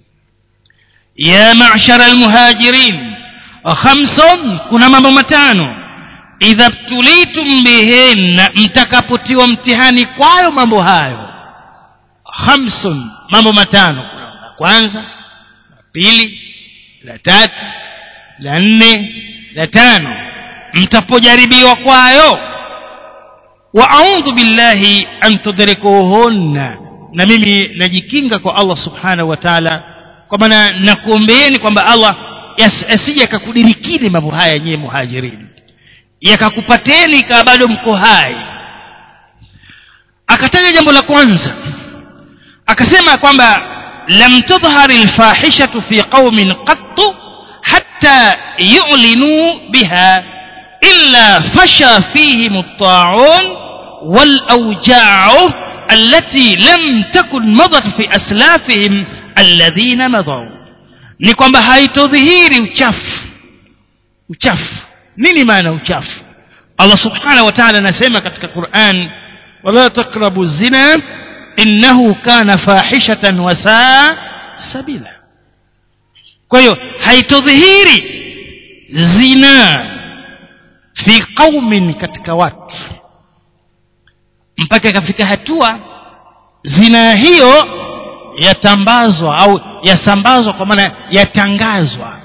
ya ma'shara almuhajirin khamsun kuna mambo matano idha btulitum bihinna mtakapotiwa mtihani kwayo mambo hayo khamsun mambo matano la kwanza la pili la tatu la nne la tano mtapojaribiwa kwayo wa a'udhu billahi an tudrikuhunna na mimi najikinga kwa Allah subhanahu wa ta'ala kwa maana nakuombeeni kwamba Allah asije akakudirikini mambo haya nyewe muhajirini yakakupateni kama bado mko hai akataja jambo la kwanza akasema kwamba lam tudhhar alfahishatu fi qaumin qattu hatta yu'linu biha illa fasha fihim at-ta'un wal awja'u التي لم تكن مضت في أسلافهم الذين مضوا ni kwamba haitodhihiri uchafu uchafu nini maana uchafu Allah subhanahu wa ta'ala anasema katika Qur'an wala taqrabu zina innahu kana fahishatan wa saa sabila kwa hiyo haitodhihiri zina fi qaumin katika watu mpaka ikafika hatua zina hiyo yatambazwa au yasambazwa kwa maana yatangazwa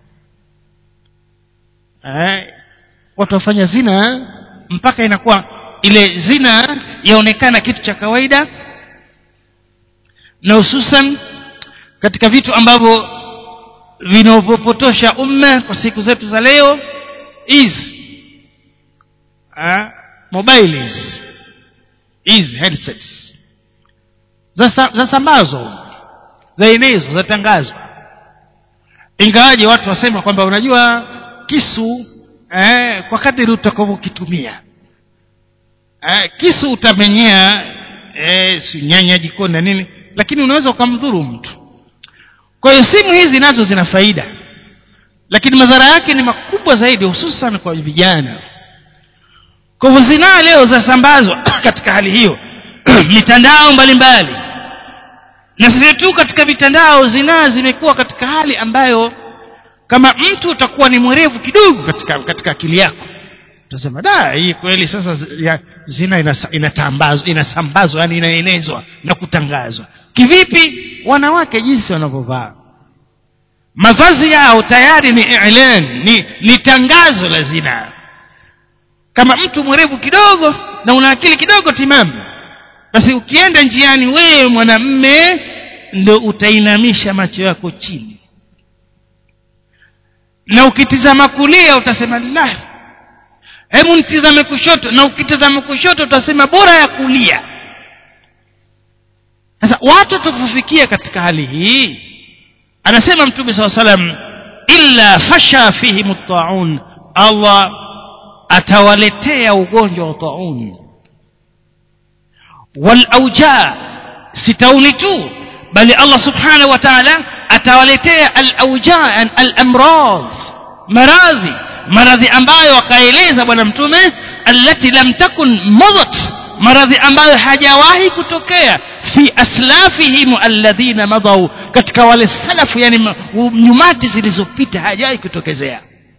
eh, watu wafanya zina mpaka inakuwa ile zina yaonekana kitu cha kawaida na hususan katika vitu ambavyo vinavyopotosha umma kwa siku zetu za leo hizi mobiles hizi headsets zasambazwa zaenezwa zatangazwa ingawaje watu wasema kwamba unajua kisu eh, kwa kadiri utakavyokitumia eh, kisu utamenyea eh, si nyanya jikoni na nini lakini unaweza ukamdhuru mtu kwa hiyo simu hizi nazo zina faida lakini madhara yake ni makubwa zaidi hususan kwa vijana kwa hivyo zinaa leo zasambazwa katika hali hiyo mitandao mbalimbali na sisi tu katika mitandao zinaa zimekuwa katika hali ambayo kama mtu utakuwa ni mwerevu kidogo katika katika akili yako utasema da hii kweli sasa ya, zina inasa, inatambazwa inasambazwa yani inaenezwa na kutangazwa kivipi wanawake jinsi wanavyovaa mavazi yao tayari ni i'lan ni, ni tangazo la zina kama mtu mwerevu kidogo na una akili kidogo timamu basi ukienda njiani wewe mwanamme ndo utainamisha macho yako chini na ukitizama kulia utasema la hebu nitizame kushoto na ukitizama kushoto utasema bora ya kulia sasa watu tukufikia katika hali hii anasema mtume saa salam illa fasha fihim taun allah atawaletea ugonjwa wa taun walauja si tauni tu bali allah subhanahu wa taala atawaletea alauja alamrad maradhi maradhi ambayo akaeleza bwana mtume allati lam takun madat maradhi ambayo hajawahi kutokea fi aslafihim alladhina madau katika wale salafu yani nyumati zilizopita hajawahi kutokezea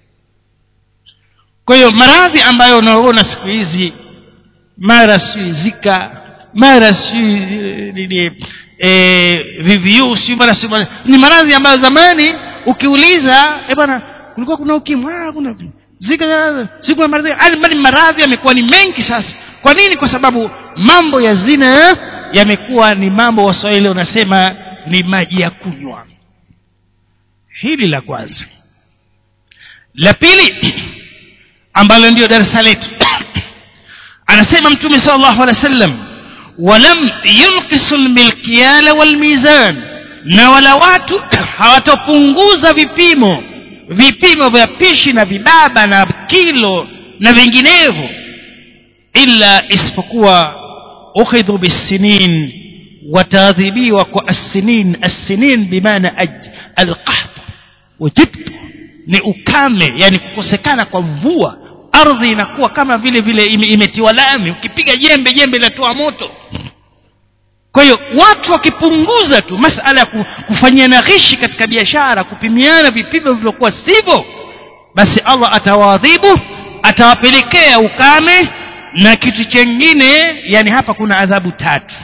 kwa hiyo maradhi ambayo unaona siku hizi mara sijui zika mara sijui e, VVU sijui mara sijui ni maradhi ambayo zamani ukiuliza eh bwana kulikuwa kuna ukimwi ah kuna zika siku na maradhi bali maradhi yamekuwa ni mengi sasa kwa nini kwa sababu mambo ya zina yamekuwa ni mambo waswahili wanasema ni maji ya kunywa hili la kwanza la pili ambalo ndio darasa letu anasema mtume sallallahu alaihi wasallam walam yunqisu almikyala walmizan na wala watu hawatopunguza vipimo vipimo vya pishi na vibaba na kilo na vinginevyo illa isipokuwa ukhidhu bisinin wataadhibiwa kwa assinin assinin bimaana alqahd wajibt ni ukame yani kukosekana kwa mvua ardhi inakuwa kama vile vile imetiwa lami ukipiga jembe jembe linatoa moto kwa hiyo watu wakipunguza tu masala ya kufanyiana ghishi katika biashara kupimiana vipimo vilivyokuwa sivyo basi allah atawaadhibu atawapelekea ukame na kitu chengine yani hapa kuna adhabu tatu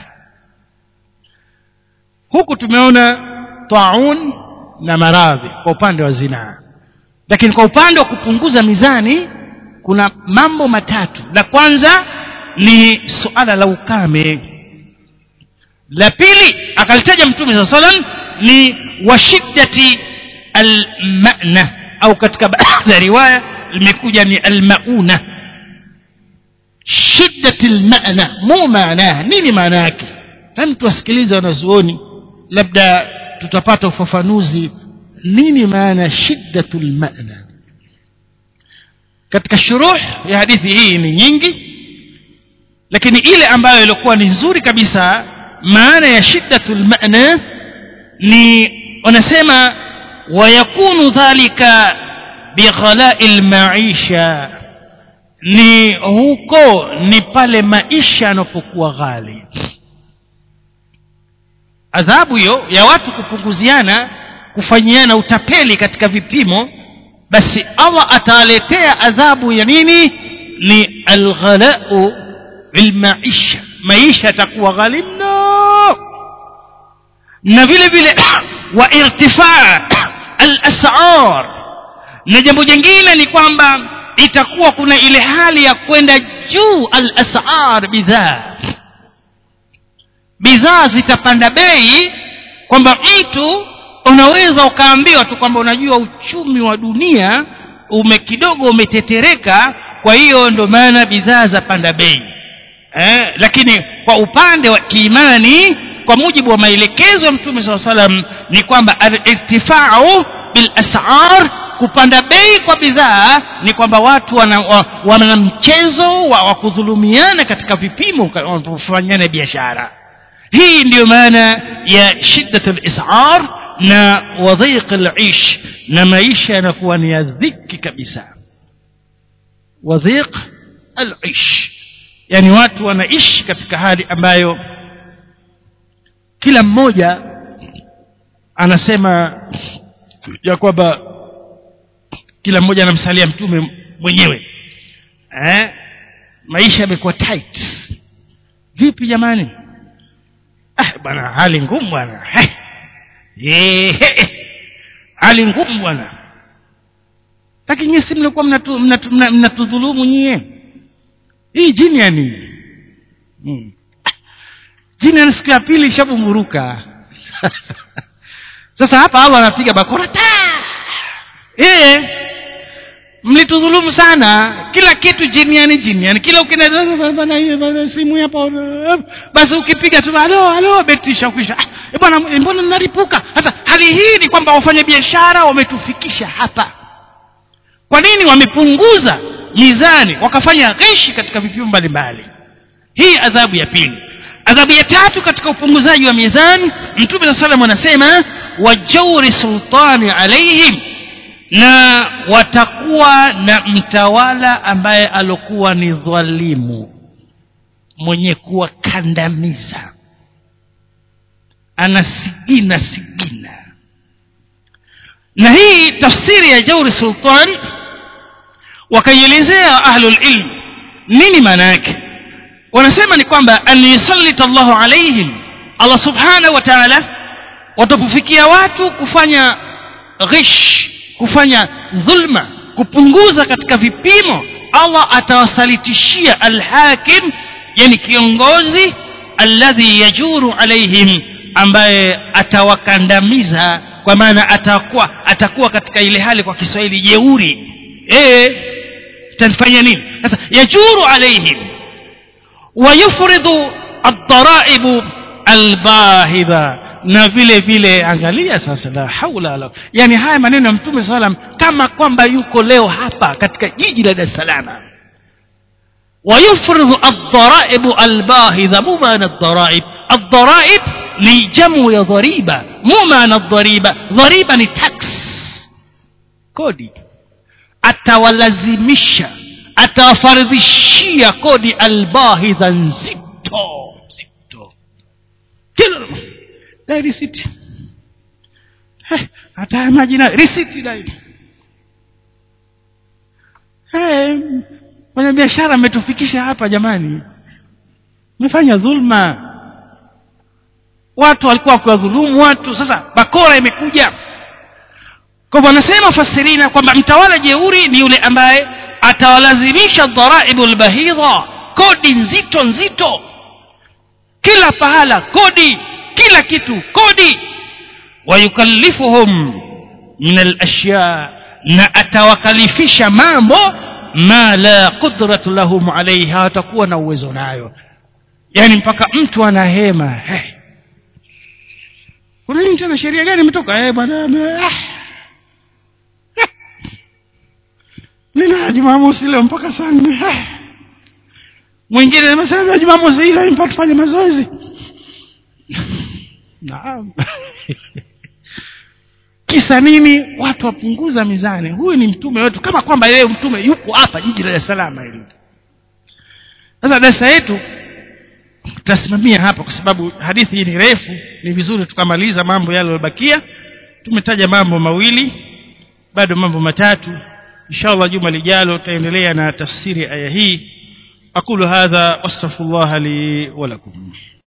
huku tumeona taun na maradhi kwa upande wa zinaa lakini kwa upande wa kupunguza mizani kuna mambo matatu la kwanza ni suala la ukame la pili akalitaja mtume saa salam ni washiddati almana au katika baadhi ya riwaya limekuja ni almauna shiddati almana mu maanaha nini maana yake mtu asikiliza wanazuoni labda tutapata ufafanuzi nini maana shiddatu lmana katika shuruh ya hadithi hii ni nyingi lakini ile ambayo ilikuwa ni nzuri kabisa maana ya shiddatu lmana ni wanasema wayakunu dhalika bighalai lmaisha ni huko ni pale maisha yanapokuwa ghali adhabu hiyo ya watu kupunguziana kufanyiana utapeli katika vipimo basi allah atawaletea adhabu ya nini ni alghalau bilmaisha maisha yatakuwa ghali mno na vile vile wa irtifaa alasar na jambo jingine ni kwamba itakuwa kuna ile hali ya kwenda juu alasar bidhaa bidhaa zitapanda bei kwamba mtu unaweza ukaambiwa tu kwamba unajua uchumi wa dunia ume kidogo umetetereka kwa hiyo ndo maana bidhaa za panda bei eh, lakini kwa upande wa kiimani kwa mujibu wa maelekezo ya mtume saa salam ni kwamba alirtifau bilasar kupanda bei kwa bidhaa ni kwamba watu wana, wa, wana mchezo wa, wa kudhulumiana katika vipimo wanapofanyana biashara hii ndiyo maana ya shiddatul isar na wadhiq al-ish na maisha yanakuwa ni ya dhiki kabisa wadhiq al-ish yani watu wanaishi katika hali ambayo kila mmoja anasema ya kwamba kila mmoja anamsalia mtume mwenyewe eh maisha yamekuwa tight vipi jamani ah bwana hali ngumu bwana eh hali ngumu bwana lakini nyinyi si mlikuwa mnatudhulumu nyie hii jini ya nini hmm. jini ya siku ya pili ishabumburuka sasa hapa Allah anapiga bakora ta eh mlitudhulumu sana kila kitu jiniani jiniani kila ukienda bana hiyo bana simu hapo basi ukipiga tu alo alo betisha kwisha ah, bwana mbona naripuka sasa hali hii ni kwamba wafanya biashara wametufikisha hapa kwa nini wamepunguza mizani wakafanya ghishi katika vipimo mbalimbali hii adhabu ya pili adhabu ya tatu katika upunguzaji wa mizani mtume saa salam anasema wajauri sultani alaihim na watakuwa na mtawala ambaye alokuwa ni dhalimu mwenye kuwakandamiza anasigina sigina na hii tafsiri ya jauri sultan wakaielezea ahlul ilm nini maana yake wanasema ni kwamba an yusallita Allahu alaihim Allah subhanahu wa ta'ala watapofikia watu kufanya ghish kufanya dhulma kupunguza katika vipimo Allah atawasalitishia alhakim yani kiongozi alladhi yajuru alaihim ambaye atawakandamiza kwa maana atakuwa atakuwa katika ile hali kwa Kiswahili jeuri eh tanfanya nini sasa yajuru alaihim wayufridu ad-dara'ib al-bahidha na vile vile angalia sasa la haula la yani haya maneno ya mtume sallam kama kwamba yuko leo hapa katika jiji la Dar es Salaam ويفرض الضرائب الباهظة مو معنى الضرائب الضرائب لجمع يا ضريبة مو معنى الضريبة ضريبة ni tax kodi atawalazimisha atawafaridhishia kodi albahidha nzito nzito kila dai risiti hata majina risiti dai hey, mwenye biashara ametufikisha hapa jamani mefanya dhulma watu walikuwa wakiwadhulumu watu sasa bakora imekuja kwa hivyo anasema fasirina kwamba mtawala jeuri ni yule ambaye atawalazimisha dharaibu lbahidha kodi nzito nzito kila pahala kodi kila kitu kodi wayukallifuhum min alashya na atawakalifisha mambo ma la qudratu lahum alaiha hawatakuwa na uwezo nayo yani mpaka mtu anahema hey. kuna nini tena sheria gani imetoka eh bwana nina jumamosi leo mpaka saa nne mwingine amesema jumamosi ile mpaka tufanye mazoezi naam kisa nini watu wapunguza mizani huyu ni mtume wetu kama kwamba yeye mtume yuko hapa jiji la Dar es Salaam hili sasa darasa yetu tutasimamia hapa kwa sababu hadithi hii ni refu ni vizuri tukamaliza mambo yale yaliyobakia tumetaja mambo mawili bado mambo matatu inshallah juma lijalo tutaendelea na tafsiri aya hii aqulu hadha wastaghfirullah li wa lakum